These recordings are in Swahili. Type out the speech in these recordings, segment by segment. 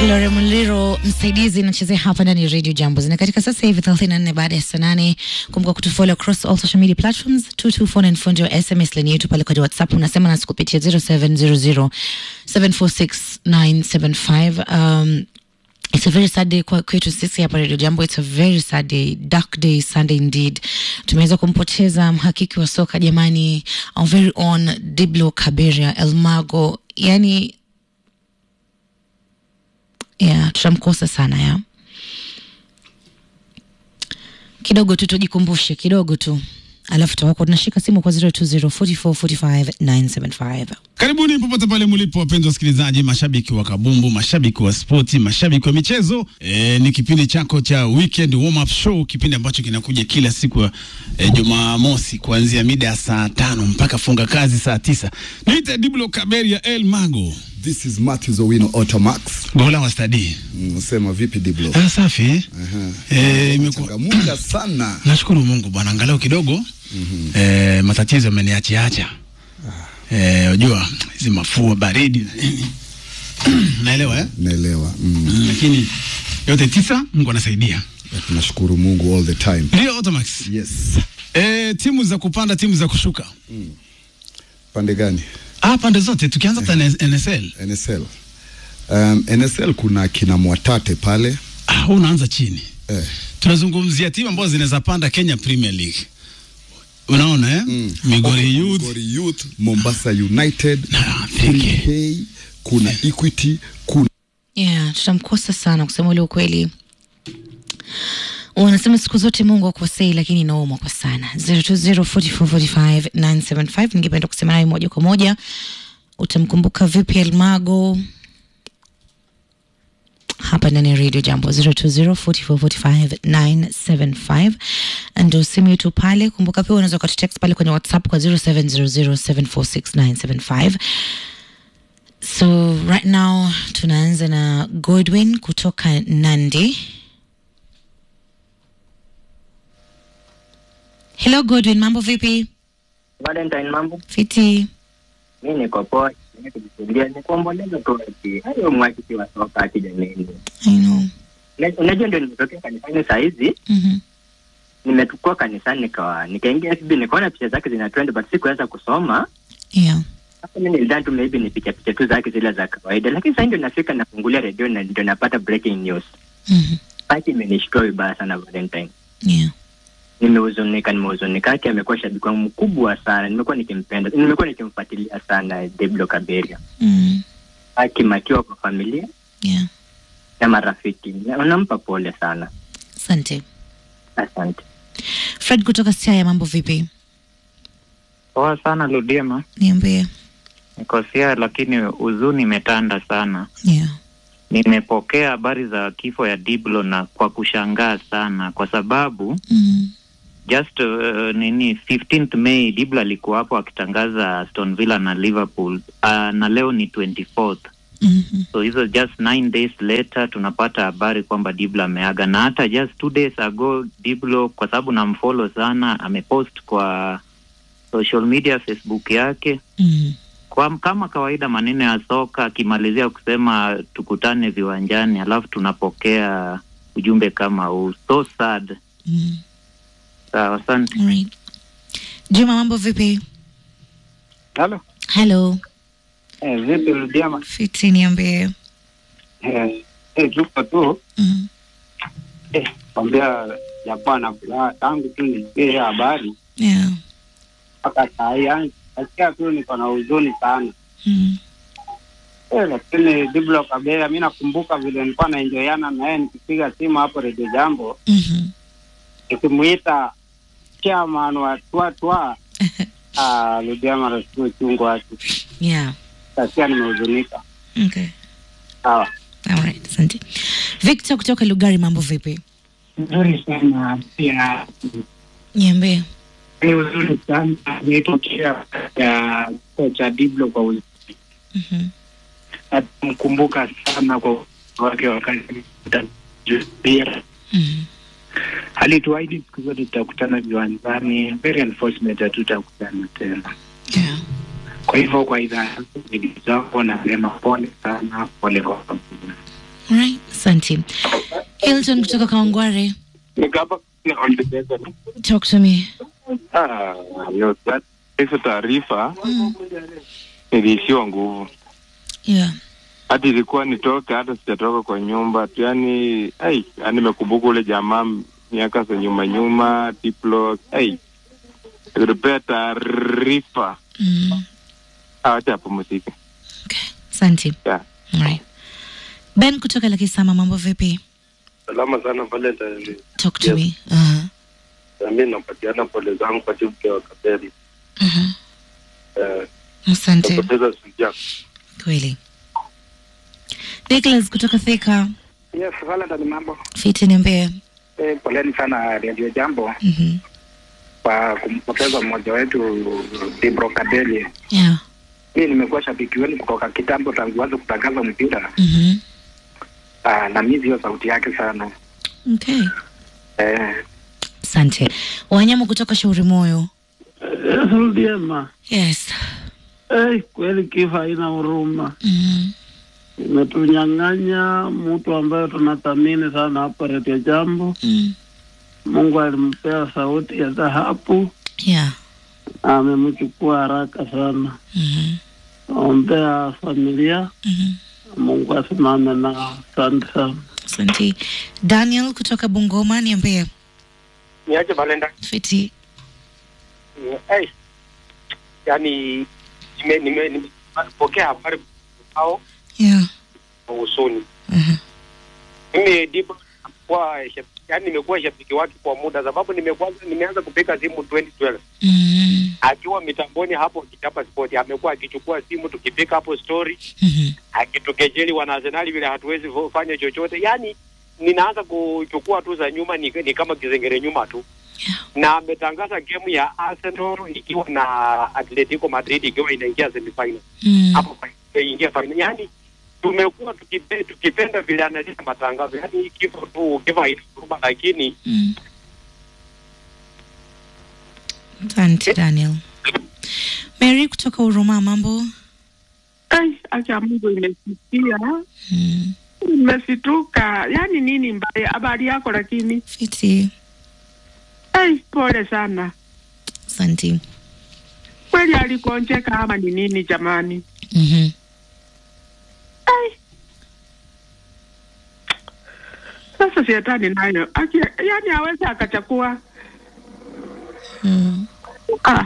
Lore Muliro msaidizi inachezea hapa ndani ya Radio Jambo zina katika sasa hivi 34 baada ya saa nane. Kumbuka kutufollow across all social media platforms 224 ndio SMS line yetu pale kwa WhatsApp unasema nasi kupitia 0700 746 um, It's a very sad day kwa kwetu sisi hapa Radio Jambo. It's a very sad day, dark day, Sunday indeed. Tumeweza kumpoteza mhakiki wa soka jamani, our very own Diblo Kaberia Elmago. Yani yeah, tutamkosa sana ya kidogo tu, tujikumbushe kidogo tu, alafu tutakuwa tunashika simu kwa 0204445975. Karibuni popote pale mlipo, wapenzi wasikilizaji, mashabiki wa kabumbu, mashabiki wa spoti, mashabiki wa michezo. E, ni kipindi chako cha weekend warm up show, kipindi ambacho kinakuja kila siku ya e, Jumamosi kuanzia mida ya saa tano mpaka funga kazi saa tisa. Niite Diblo Kaberia El Mago, This is Matthews Owino Automax. gola wa stadi. Msema vipi Diblo? Ah, safi eh? Eh, imekuwa Changamuka sana. Nashukuru Mungu bwana, angalau kidogo mm-hmm. eh, matatizo yameniachiacha eh, unajua hizi mafua baridi na nini naelewa eh? Naelewa. Mm. Mm, lakini yote tisa Mungu anasaidia. Tunashukuru Mungu all the time. Ndio Automax. Yes. Eh, timu za kupanda, timu za kushuka. Pande gani? Ah, pande zote tukianza hata na NSL. NSL. Um, NSL kuna kina Mwatate pale. Ah, wewe unaanza chini. Eh. Tunazungumzia timu ambazo zinaweza panda Kenya Premier League. Unaona eh? Mm. Migori Youth. Migori Youth, Mombasa United, Na kuna Thike. Hay, kuna Equity, kuna Yeah, tutamkosa sana kusema ule ukweli. Wanasema siku zote Mungu akosei, lakini inauma kwa sana. 0204445975 ningependa kusema naye moja kwa moja. Utamkumbuka vipi Elmago hapa ndani ya Radio Jambo 0204445975 ndio simu yetu pale. Kumbuka pia unaweza ukatutext pale kwenye WhatsApp kwa 0700746975 So right now tunaanza na Godwin kutoka Nandi. Hello Godwin, mambo vipi? Valentine, mambo? Fiti. Mi niko poa, nikijisikia ni kuomboleza tu ati hayo mwakiki wa soka ati jameni. I know. Una- Unajua ndio nimetokea kanisani saa hizi, Mhm. nimetukua kanisani nikawa nikaingia FB nikaona picha zake zina trend but sikuweza kusoma. Yeah. Sasa mimi nilidhani tu maybe ni picha picha tu zake zile za kawaida, lakini sasa ndio nafika nafungulia redio na ndio napata breaking news. Mhm. Basi imenishtua vibaya sana Valentine. Yeah. Nimehuzunika, nimehuzunika. Haki amekuwa shabiki wangu mkubwa sana, nimekuwa nikimpenda, nimekuwa nikimfuatilia sana Deblo Kaberia. Mm. Haki makiwa kwa familia Yeah. na marafiki, Na- unampa pole sana. Asante. Asante. Fred kutoka Siaya, mambo vipi? Poa sana Ludiema, Niambie. niko Siaya lakini huzuni imetanda sana. Yeah. Nimepokea habari za kifo ya Diblo na kwa kushangaa sana, kwa sababu Mm. just uh, nini 15th May Diblo alikuwa hapo akitangaza Aston Villa na Liverpool uh, na leo ni 24th Mhm. so hizo just nine days later tunapata habari kwamba Diblo ameaga, na hata just two days ago Diblo, kwa sababu namfollow sana, amepost kwa social media Facebook yake Mhm. kwa, kama kawaida maneno ya soka akimalizia kusema tukutane viwanjani, alafu tunapokea ujumbe kama huu, so sad. Mhm. Sawa, asante. Alright. Juma, mambo vipi? Halo. Hello. Eh, vipi Ludiama? Fiti, niambie. Eh, eh, tuko tu Mhm. eh, kwambia japoa na furaha tangu tu nisikie hiyo habari Yeah. mpaka saa hii, yani nasikia tu niko na huzuni sana Mhm. eh, lakini Diblo Kabea, mi nakumbuka vile nilikuwa naenjoyana na yeye nikipiga simu hapo Redio Jambo Mhm. nikimuita chairman wa twatwa ah, Ludiama nasikia uchungu wake, Yeah. nasikia nimehuzunika. Okay. Sawa. Alright, asante. Victor kutoka Lugari, mambo vipi? Nzuri sana pia Niambie. ni uzuri sana nilitokea ya kocha Diblo kwa uzuri Mhm. natamkumbuka sana kwa wake wakati mpira Mhm. alituahidi siku zote tutakutana viwanjani very unfortunate hatutakutana tena Yeah. kwa hivyo kwa idhaa zako nasema pole sana pole kwa familia Alright, asante. Hilton kutoka Kawangware, Nikapa na ondibeza. talk to me. Ah, yo, that- hizo taarifa Mm. niliishiwa nguvu, Yeah. hata ilikuwa nitoke, hata sijatoka kwa nyumba tu, yani ai, yani nimekumbuka ule jamaa miaka za nyuma nyuma, Diplo, ai, akitupea taarifa, Mm. awacha apumzike. Okay. Asante. Yeah. Alright. Ben kutoka Lakisama, mambo vipi? Salama sana Valentine. Talk to Yes. me. Uh-huh. Na mimi napatiana pole zangu kwa timu ya Kaberi. Uh-huh. Eh, Asante. napoteza Suja. Kweli. Nicholas kutoka Thika, Yes, Valentine, mambo. fiti niambie. Eh, poleni sana Radio Jambo Mhm. kwa kumpoteza mmoja wetu Dibro Kadeli. Yeah. Mimi nimekuwa shabiki wenu kutoka kitambo tangu anze kutangaza mpira. Mhm. Ah, na mimi hiyo sauti yake sana. Okay. Eh, Asante. Wanyama kutoka Shauri Moyo. Rudiema, Yes. eh, kweli kifo haina huruma, Mhm. imetunyang'anya mtu ambaye tunathamini sana hapa Radio Jambo. Mm. Mungu alimpea sauti ya dhahabu, Yeah. amemchukua haraka sana. Mhm. Ombea familia, Mhm. Mungu asimame na asante sana. Asante. Daniel kutoka Bungoma niambie. niache Valentine. Fiti. Eh, yani nime nime nimepokea habari au Yeah. usoni. Mhm. Mimi Dibro kwa yani nimekuwa shabiki wake kwa muda sababu nimekuwa nimeanza kupiga simu 2012 Mhm. akiwa mitamboni hapo Kichapa Sport amekuwa akichukua simu tukipiga hapo story Mhm. akitukejeli wana Arsenal vile hatuwezi vo- fanya chochote. Yani ninaanza kuchukua tu za nyuma ni, ni kama kizengere nyuma tu Yeah. na ametangaza game ya Arsenal ikiwa na Atletico Madrid ikiwa inaingia semifinal Mm. hapo ingia final. Yani tumekuwa tukipe, tukipenda vile analeta matangazo, yani kifo tu kifo haituma, lakini Mm. Asante Daniel. Mary kutoka Huruma mambo. Ai, acha Mungu imesikia, Mm. imesituka. Yani nini mbaya? Habari yako lakini? Fiti. Ai, pole sana Asante. kweli. Alikonjeka ama ni nini jamani? Mhm. Ai, sasa shetani nayo aki, yani aweze akachakua. Mm. Ah,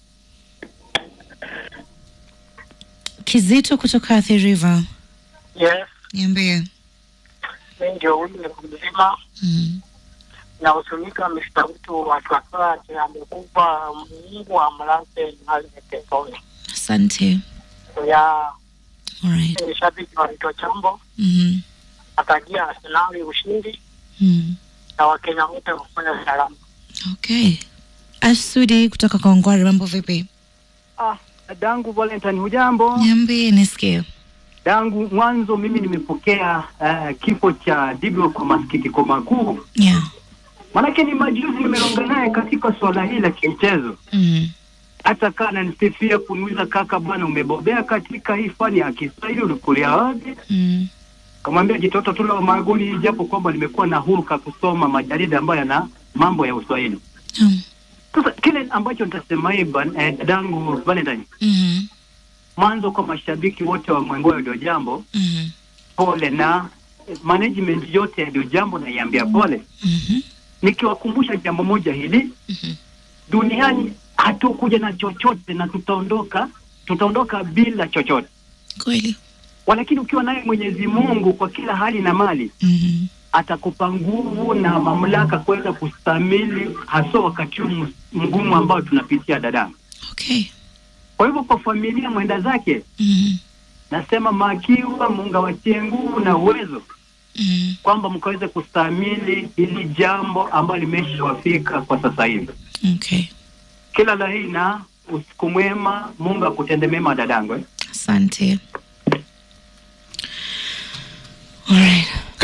Kizito kutoka Athi River. Yes, Niambie. mi ndio huyu mzima Mm. nahuzunika Mr. mtu wa Kakati amekufa, Mungu amlaze mahali peponi. Asante. Ya Alright. ni shabiki wa Vito Chambo, Mhm. atakia Arsenali ushindi Mm. na Wakenya wote wafanya salama. Okay. Asudi kutoka Kongwari mambo vipi? Ah, dadangu Valentine, hujambo? Niambie nisikie. Dangu, mwanzo mimi nimepokea uh, kifo cha Diblo kwa masikitiko makuu, Yeah. manake ni majuzi nimeronga naye katika swala hili la kimchezo. Mm. Hata kaa nanisifia kuniuliza, kaka bwana, umebobea katika hii fani ya Kiswahili, ulikulia wapi? Mm. Kamwambia jitoto tu la magoli, japo kwamba nimekuwa na huruka kusoma majarida ambayo yana mambo ya Uswahili. Mm. Sasa kile ambacho nitasema hii ban- eh, dadangu Valentine, Mhm. mwanzo kwa mashabiki wote wa Mwengoyo ndio jambo Mhm. pole na management yote ya ndio jambo naiambia pole, Mhm. nikiwakumbusha jambo moja hili Mhm. duniani hatukuja na chochote na tutaondoka tutaondoka bila chochote, Kweli. walakini ukiwa naye Mwenyezi Mungu kwa kila hali na mali Mhm. atakupa nguvu na mamlaka kuweza kustamili haswa wakati huu mgumu ambao tunapitia dada. Okay. Kwa hivyo kwa familia mwenda zake Mhm. nasema makiwa Mungu awatie nguvu na uwezo Mhm. kwamba mkaweze kustahimili hili jambo ambalo limeshawafika kwa sasa hivi. Okay. Kila la heri na usiku mwema, Mungu akutende mema dadangu. eh. Asante. Alright.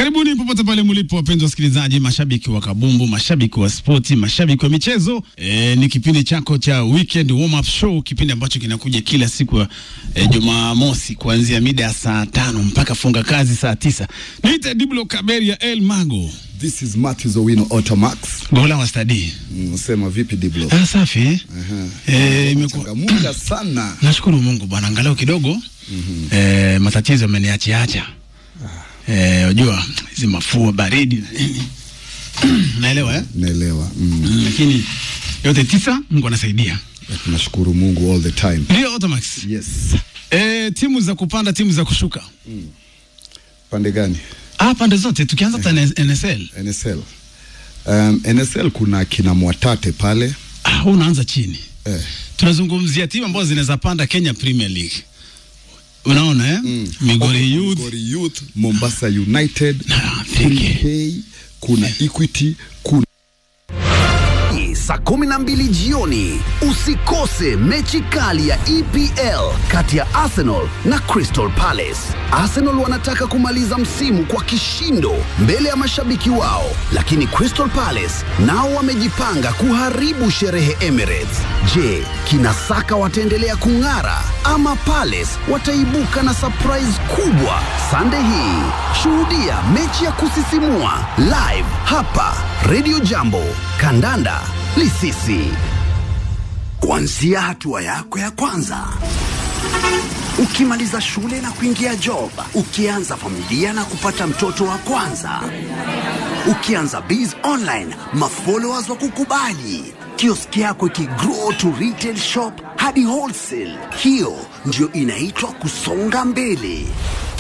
Karibuni popote pale mlipo, wapenzi wasikilizaji, mashabiki wa kabumbu, mashabiki wa spoti, mashabiki wa michezo. E, ni kipindi chako cha weekend warm up show, kipindi ambacho kinakuja kila siku ya e, Jumamosi kuanzia mida ya saa tano mpaka funga kazi saa tisa. Niite Diblo Kaberia El Mago. This is Matthews Owino Automax. Gola wa stadi. Mm, Sema vipi Diblo? Ah, safi. Aha. Eh, imekuwa Changamuka sana. Nashukuru Mungu bwana, angalau kidogo mm eh, matatizo ameniachiacha. Eh, unajua hizi mafua baridi na nini. Naelewa eh? Naelewa. Mm. Mm, lakini yote tisa Mungu anasaidia. Tunashukuru Mungu all the time. Ndio Automax. Yes. Eh, timu za kupanda, timu za kushuka. Pande gani? Ah, pande zote tukianza hata na NSL. NSL. Um, NSL kuna kina Mwatate pale. Ah, wewe unaanza chini. Eh. Tunazungumzia timu ambazo zinaweza panda Kenya Premier League. Unaona eh? Migori Youth, Migori Youth, Mombasa United, Thike. K, kuna Equity, kuna saa kumi na mbili jioni usikose mechi kali ya EPL kati ya Arsenal na Crystal Palace. Arsenal wanataka kumaliza msimu kwa kishindo mbele ya mashabiki wao, lakini Crystal Palace nao wamejipanga kuharibu sherehe Emirates. Je, kina Saka wataendelea kung'ara ama Palace wataibuka na surprise kubwa? Sunday hii shuhudia mechi ya kusisimua live hapa Radio Jambo. Kandanda Lisisi. Kuanzia hatua yako ya kwanza ukimaliza shule na kuingia job, ukianza familia na kupata mtoto wa kwanza, ukianza biz online, mafollowers wa kukubali, kioski yako ikigrow to retail shop hadi wholesale. Hiyo ndio inaitwa kusonga mbele.